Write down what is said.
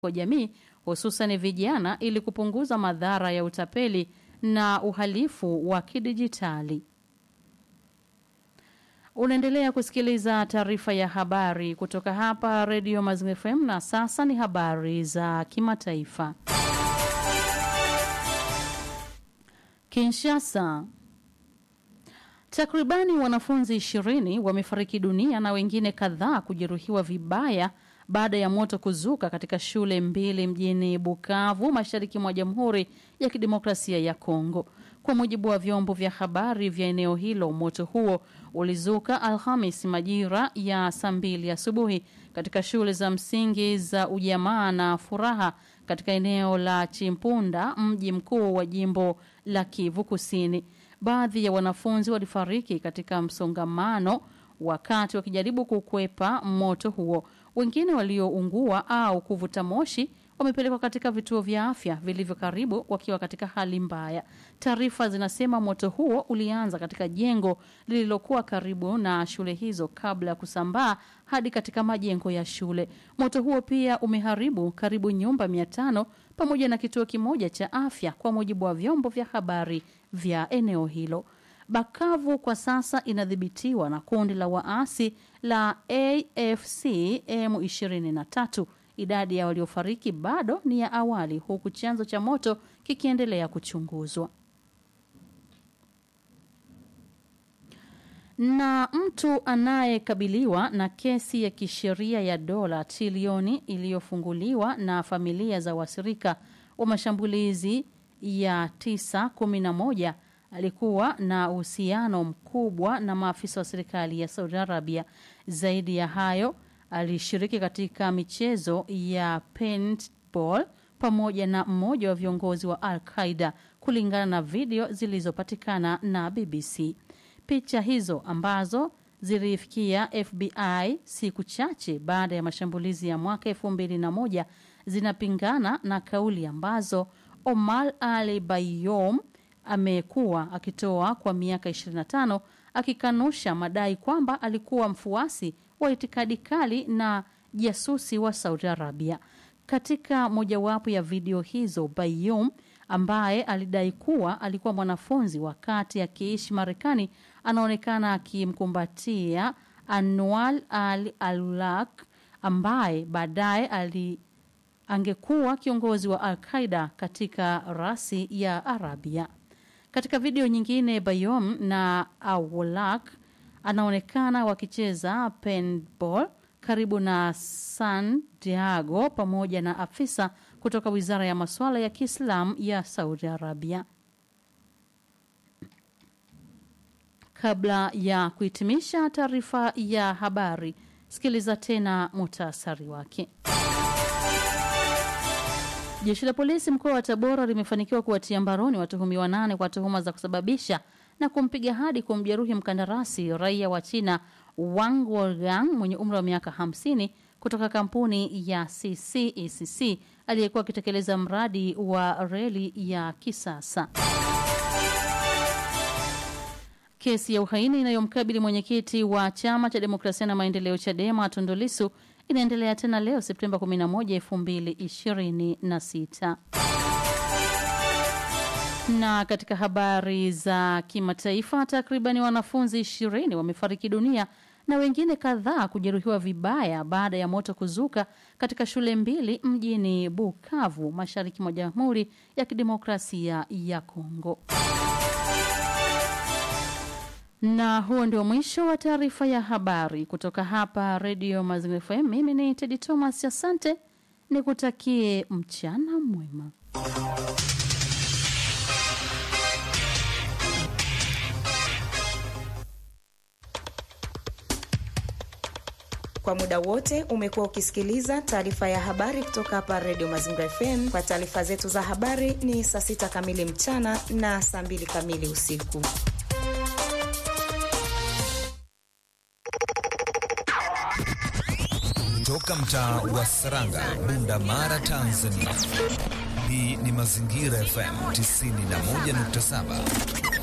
kwa jamii hususan vijana ili kupunguza madhara ya utapeli na uhalifu wa kidijitali. Unaendelea kusikiliza taarifa ya habari kutoka hapa Redio Mazingira FM na sasa ni habari za kimataifa. Kinshasa. Takribani wanafunzi ishirini wamefariki dunia na wengine kadhaa kujeruhiwa vibaya baada ya moto kuzuka katika shule mbili mjini Bukavu, mashariki mwa Jamhuri ya Kidemokrasia ya Kongo. Kwa mujibu wa vyombo vya habari vya eneo hilo, moto huo ulizuka Alhamis majira ya saa mbili asubuhi katika shule za msingi za Ujamaa na Furaha katika eneo la Chimpunda, mji mkuu wa jimbo la Kivu Kusini. Baadhi ya wanafunzi walifariki katika msongamano wakati wakijaribu kukwepa moto huo. Wengine walioungua au kuvuta moshi wamepelekwa katika vituo vya afya vilivyo karibu wakiwa katika hali mbaya. Taarifa zinasema moto huo ulianza katika jengo lililokuwa karibu na shule hizo kabla ya kusambaa hadi katika majengo ya shule. Moto huo pia umeharibu karibu nyumba mia tano pamoja na kituo kimoja cha afya, kwa mujibu wa vyombo vya habari vya eneo hilo. Bakavu kwa sasa inadhibitiwa na kundi la waasi la AFC M23. Idadi ya waliofariki bado ni ya awali, huku chanzo cha moto kikiendelea kuchunguzwa. Na mtu anayekabiliwa na kesi ya kisheria ya dola trilioni iliyofunguliwa na familia za wasirika wa mashambulizi ya 911 alikuwa na uhusiano mkubwa na maafisa wa serikali ya Saudi Arabia. Zaidi ya hayo, alishiriki katika michezo ya paintball pamoja na mmoja wa viongozi wa Al Qaida, kulingana na video zilizopatikana na BBC. Picha hizo ambazo zilifikia FBI siku chache baada ya mashambulizi ya mwaka elfu mbili na moja zinapingana na kauli ambazo Omar Ali Bayom amekuwa akitoa kwa miaka 25 akikanusha madai kwamba alikuwa mfuasi wa itikadi kali na jasusi wa Saudi Arabia. Katika mojawapo ya video hizo, Bayum ambaye alidai kuwa alikuwa mwanafunzi wakati akiishi Marekani anaonekana akimkumbatia Anwar al Alulak ambaye baadaye ali angekuwa kiongozi wa Al Qaida katika rasi ya Arabia. Katika video nyingine, Bayom na Awolak anaonekana wakicheza paintball karibu na San Diego pamoja na afisa kutoka wizara ya masuala ya Kiislamu ya Saudi Arabia. Kabla ya kuhitimisha taarifa ya habari, sikiliza tena muhtasari wake. Jeshi la polisi mkoa wa Tabora limefanikiwa kuwatia mbaroni watuhumiwa nane kwa tuhuma za kusababisha na kumpiga hadi kumjeruhi mkandarasi raia wa China Wang Wolgang mwenye umri wa miaka 50 kutoka kampuni ya CCECC aliyekuwa akitekeleza mradi wa reli ya kisasa. Kesi ya uhaini inayomkabili mwenyekiti wa chama cha demokrasia na maendeleo Chadema Tundu Lissu inaendelea tena leo Septemba 11, 2026. Na katika habari za kimataifa, takribani wanafunzi ishirini wamefariki dunia na wengine kadhaa kujeruhiwa vibaya baada ya moto kuzuka katika shule mbili mjini Bukavu, mashariki mwa Jamhuri ya Kidemokrasia ya Kongo. Na huo ndio mwisho wa taarifa ya habari kutoka hapa Redio Mazingira FM. Mimi ni Tedi Thomas, asante, nikutakie mchana mwema. Kwa muda wote umekuwa ukisikiliza taarifa ya habari kutoka hapa Redio Mazingira FM. Kwa taarifa zetu za habari ni saa sita kamili mchana na saa mbili kamili usiku. Toka mtaa wa Saranga, Bunda Mara, Tanzania. Hii ni Mazingira FM 91.7.